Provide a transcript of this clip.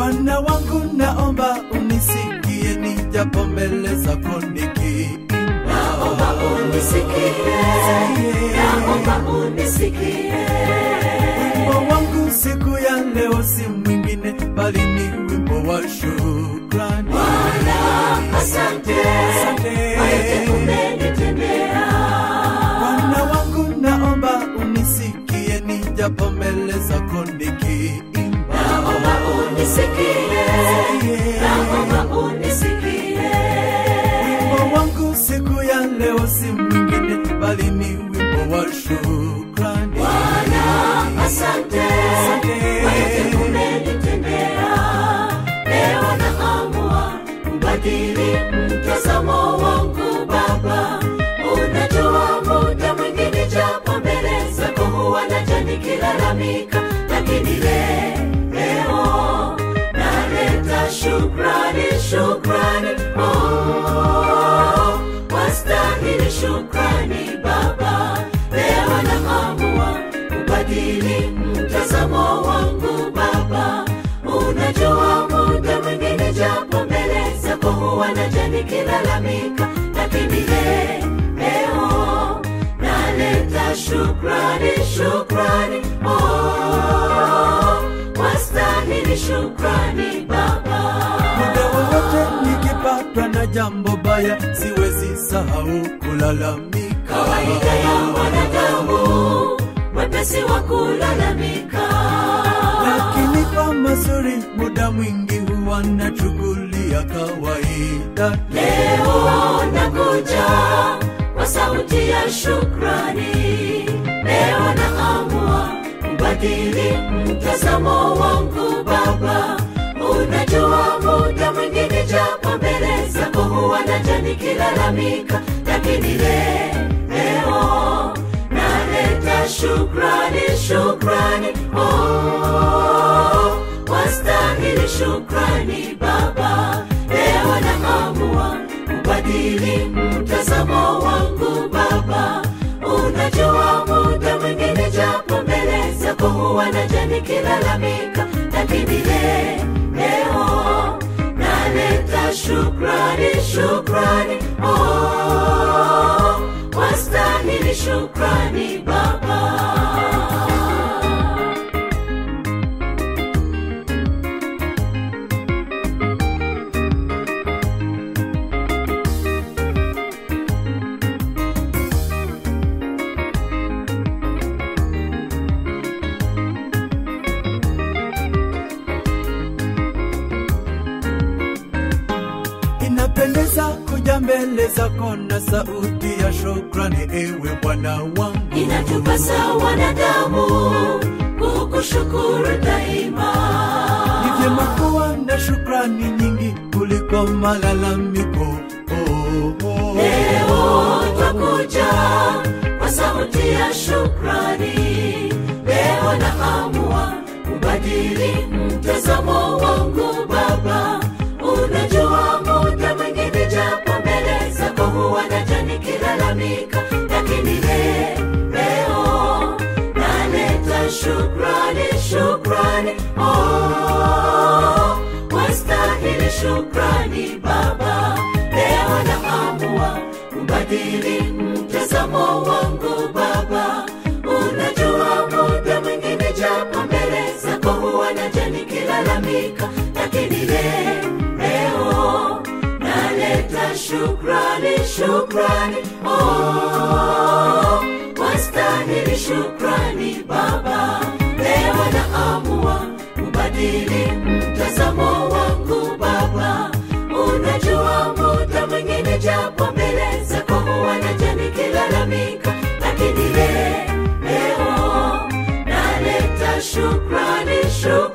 Bwana wangu, naomba unisikie, nijapo mbele zako nikiimba. naomba unisikie, naomba unisikie. Wimbo wangu siku ya leo si mwingine, bali ni wimbo wa shukrani. Bwana, asante Asante. kwa yote umenitendea. Bwana wangu, naomba unisikie, nijapo mbele zako nikiimba. Naomba unisikie, naomba unisikie. Wimbo wangu siku ya leo si mwingine, bali ni wimbo wa shukrani. Bwana, asante Asante. kwa yote umenitendea. Leo naamua kubadili mtazamo wangu Baba. Unajua muda mwingine japo mbele zako huwa naja nikilalamika, lakini le- leo naleta shukrani, shukrani oh, wastahili shukrani Baba. Leo naamua kubadili mtazamo wangu Baba. Unajua muda mwingine japo mbele zako huwa naja nikilalamika, lakini le- leo naleta shukrani, shukrani oh, wastahili shukrani Baba. Muda wowote nikipatwa na jambo baya, siwezi sahau kulalamika. kawaida ya wanadamu mwepesi wa kulalamika lakini kwa mazuri muda mwingi huwa nachukulia kawaida. leo nakuja kwa sauti ya shukrani leo naamua kubadili mtazamo wangu baba unajua muda mwingine japo mbele zako huwa naja nikilalamika lakini le- leo naleta shukrani shukrani oh, wastahili shukrani baba leo naamua kubadili mtazamo wangu baba unajua muda mwingine japo mbele zako huwa naja nikilalamika lakini le- leo naleta shukrani shukrani oh, wastahili shukrani baba Inapendeza kuja mbele zako na sauti ya shukrani, ewe Bwana wangu. inatupasa wanadamu kukushukuru daima Ni vyema kuwa na shukrani nyingi kuliko malalamiko. Oh, oh. leo twakuja kwa sauti ya shukrani leo naamua kubadili mtazamo wangu baba unajua muda mwingine japo mbele zako huwa naja nikilalamika lakini le, leo naleta shukrani shukrani oh, wastahili shukrani baba leo naamua kubadili mtazamo wangu baba unajua muda mwingine japo mbele zako huwa naja nikilalamika lakini le, leo naleta shukrani shukrani oh, wastahili shukrani baba leo naamua kubadili mtazamo wangu baba unajua muda mwingine japo mbele zako huwa naja nikilalamika lakini le, leo naleta shukrani shukrani